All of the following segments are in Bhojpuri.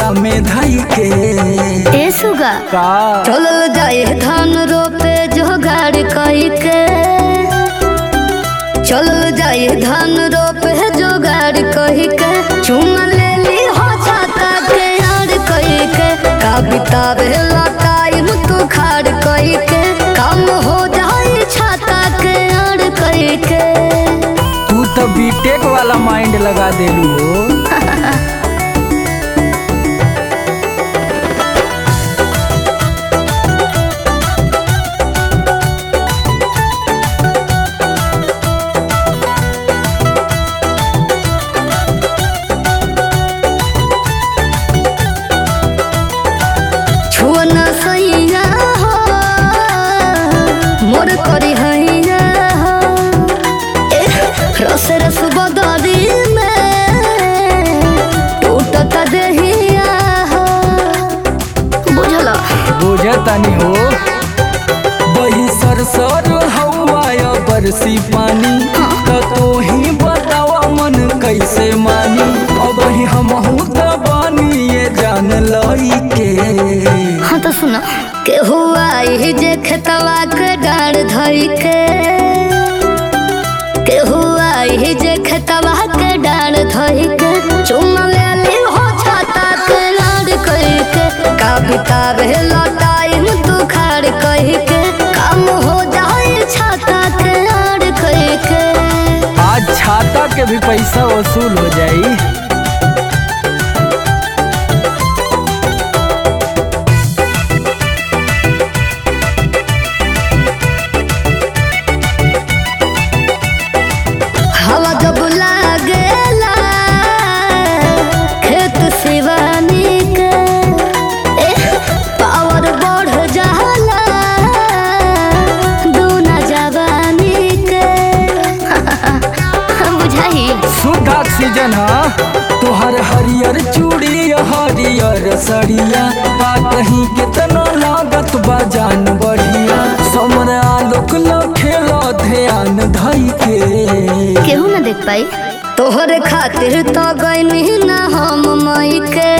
कोरा में धई के ए सुगा का चलल जाए धान रोपे जोगाड़ कई के चलल जाए धान रोपे जोगाड़ कही के चुम ले ली हो छाता के यार कही के का बितावे ला टाइम तू खाड़ कही के काम हो जाए छाता के यार कही के तू तो बीटेक वाला माइंड लगा देलू हो छुअना सैया हो मोर करी हैया हो ए, रस रस बदरी में टूटत देहिया हो बुझल बुझतानी हो बही सरसर हवा बरसी पानी त तोही बतावा मन कैसे मानी अब ही हमहू त बानी ये जान लई के हाँ तो सुनो के हुआ ही जे खेतवा के डाढ़ धई के के हुआ ही जे खेतवा के डाढ़ धई के चुम ले ली हो छाता के लाड़ कही के का बितावे ला टाइम तू खाड़ कही के काम हो जाए छाता के लाड़ कही के आज छाता के भी पैसा वसूल हो जाई हवा जब लागेला खेत सिवानी के ए, पावर बढ़ जाला दूना जवानी के बुझाई शुद्ध ऑक्सीजन ह तोहर हरियर चूड़ी हरियर सड़िया बा कहीं कितना लागत बा जान बढ़िया समर आलोक लखेल ध्यान धई के केहू ना देख पाई तोहरे खातिर तो गईनी ना हम मई के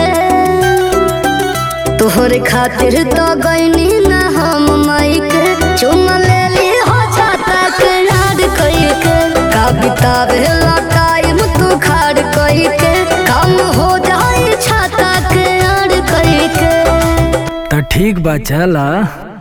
तोहरे खातिर तो गईनी ना हम मई के चुम ले ली हो छाता के याद कई के का बितावे ला टाइम तू खाड़ कई के काम हो जाए छाता के याद कई के त ठीक बा चला